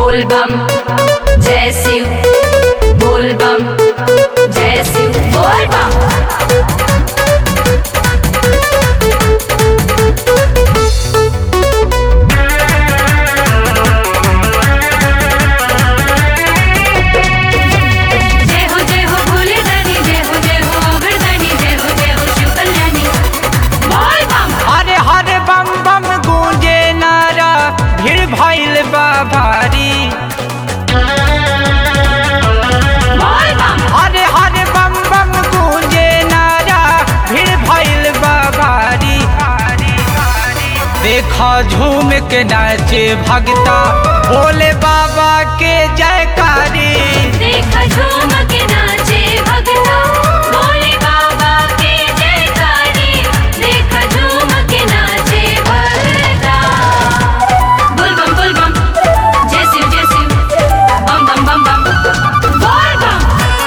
बोल बम जय शिव बोल बम जय शिव बोल बम जय हो जय हो भोले दानी जय हो जय हो अगरदानी जय हो जय हो शिव कल्याणी बोल बम हरे हरे बम बम गूंजे नारा भीड़ भइल बा भारी बोल बम हरे हरे बम बम गूंजे नारा भीड़ भइल बा भारी देखा झूम के नाचे भगता भोले बाबा के जयकारी देखा झूम के नाचे भगता भोले बाबा के जयकारी देखा झूम के नाचे भगता बोल बम बोल बम जय शिव जय शिव बम बम बम बम बोल बम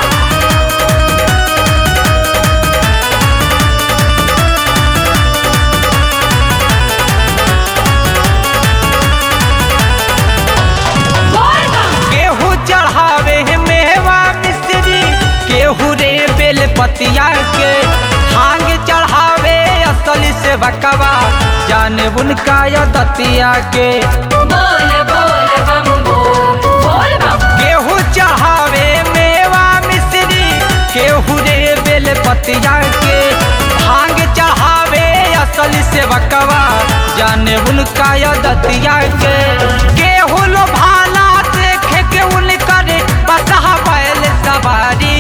बोल बम केहू चढ़ावे है मेवा मिश्री केहू रे बेल पतिया के भांग चढ़ावे असली से बकवा जाने उनका या दतिया के बोल बोल बम बोल बोल बम केहू चढ़ावे मेवा मिश्री केहू रे बेल पतिया के भांग चढ़ावे असली से बकवा जाने उनका या दतिया के केहू लो भाला देखे के उनकर बसहा बैल सवारी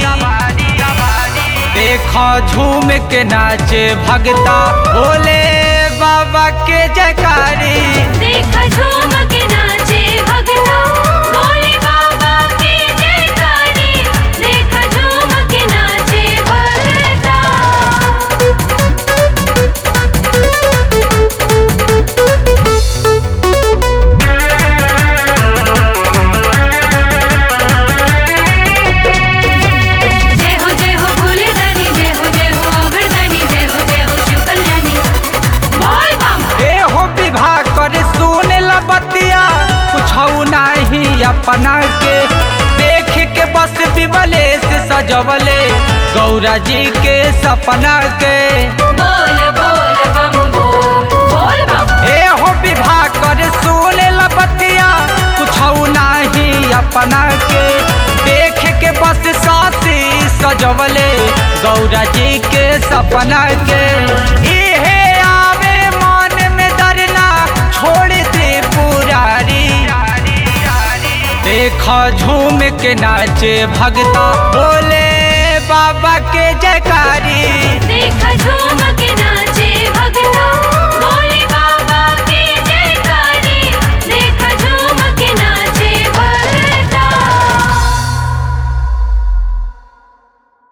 देखो झूम के नाचे भगता भोले बाबा के जयकारी देखा झूम के नाचे भगता भोले बाबा के जयकारी देखा झूम के नाचे भगता जय हो जय हो भोले दानी जय हो जय हो अगरदानी जय हो जय हो शिव कल्याणी बोल बम ए हो विवाह कर सुन लबतिया कुछ नहीं अपना के देख के बस बिबले से सजवले गौरा जी के सपना के बोल बोल बम बोल बोल बम ए हो विवाह कर सुन लबतिया कुछ नहीं अपना के देख के बस साथी सजवले गौरा जी के सपना के इहे आवे मन में डरना छोड़ दे पुरारी देखा झूम के नाचे भगता बोले